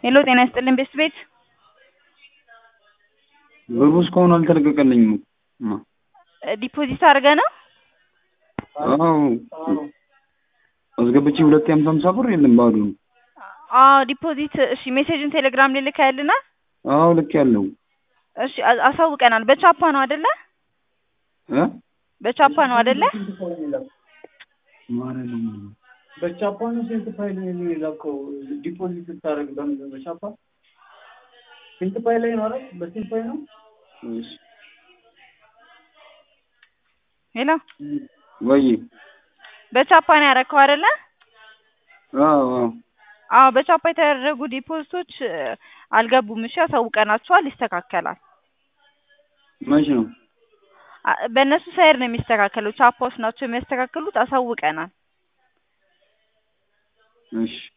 ሄሎ ጤና ይስጥልን ቤስት ቤት ብሩ እስካሁን አልተለቀቀልኝም። እማ ዲፖዚት አድርገህ ነው? አዎ አስገብቼ ሁለት የሀምሳ ሀምሳ ብር የለም ባዶ ነው። አዎ ዲፖዚት እሺ ሜሴጅን ቴሌግራም ላይ ልከህልናል? አዎ ልክ ያለው እሺ አ- አሳውቀናል። በቻፓ ነው አይደለ? እ በቻፓ ነው አይደለ? በቻፓ ነው ስንት ፋይል ነው የላከው? ዲፖዚት ስታደርግ በምንድን በቻፓ ስንት ፋይል ላይ ነው አይደል? በስንት ፋይል ነው? እሺ ሄሎ ወይ በቻፓ ነው ያደረከው አይደለ? አዎ አዎ አዎ በቻፓ የተደረጉ ዲፖዚቶች እ፣ አልገቡም። እሺ አሳውቀናቸዋል፣ ይስተካከላል። መች ነው? አ- በእነሱ ሳይድ ነው የሚስተካከለው። ቻፓዎች ናቸው የሚያስተካክሉት። አሳውቀናል። እሺ